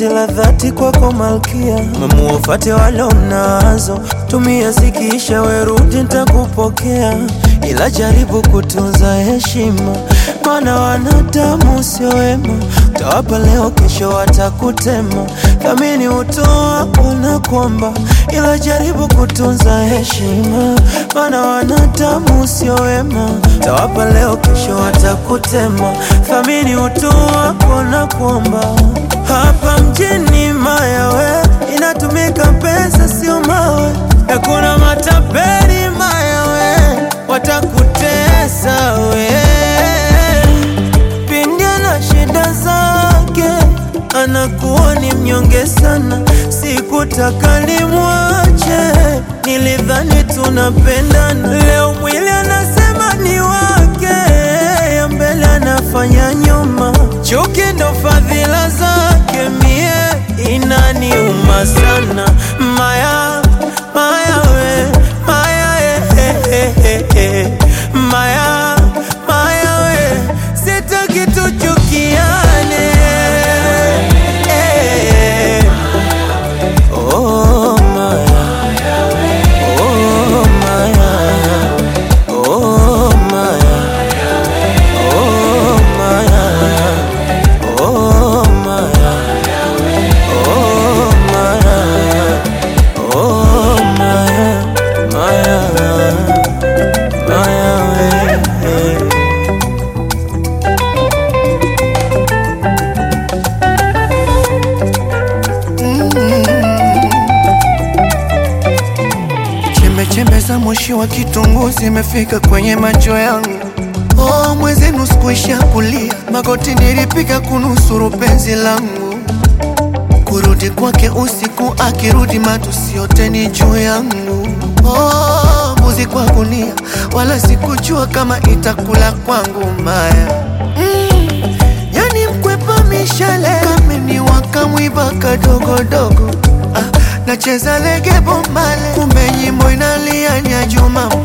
penzi la dhati kwako malkia, mamuwafate wale unazo, tumia zikiisha, werudi nitakupokea, ila jaribu kutunza heshima, maana wanadamu sio wema, utawapa leo, kesho watakutema. Thamini utoa ona kwamba, ila jaribu kutunza heshima, maana wanadamu sio wema, utawapa leo, kesho watakutema. Thamini utoa ona kwamba, hapa mjini mayawe inatumika pesa, sio mawe, hakuna matapeli mayawe, watakutesa we pindi na shida zake anakuwa ni mnyonge sana, sikutaka nimwache, nilidhani tunapendana. Leo mwili anasema ni wake, ya mbele anafanya nyuma, chuki ndo fadhila zake, mie inaniuma sana. Maya, maya we, maya eh, eh, eh, eh. Maya, maya we, sitaki tuchukiane eh. Oh, Maya. Oh, Maya. Oh, Maya. Oh, Maya. Oh, Maya. Oh, Maya. Oh, Maya. Maya. Maya, we. Chembe chembe za moshi wa kitunguu zimefika kwenye macho yangu. Oh, mwenzenu sikuisha kulia, magoti nilipiga kunusuru penzi langu. Kurudi kwake usiku, akirudi matusi yote ni juu yangu. Oh, mbuzi kwa gunia, wala sikujua kama itakula kwangu maya. Mm, yani mkwepa mishale kameni wakamwiba kadogodogo ah, nacheza lege bombale kumbe nyimbo inalia ni ya Juma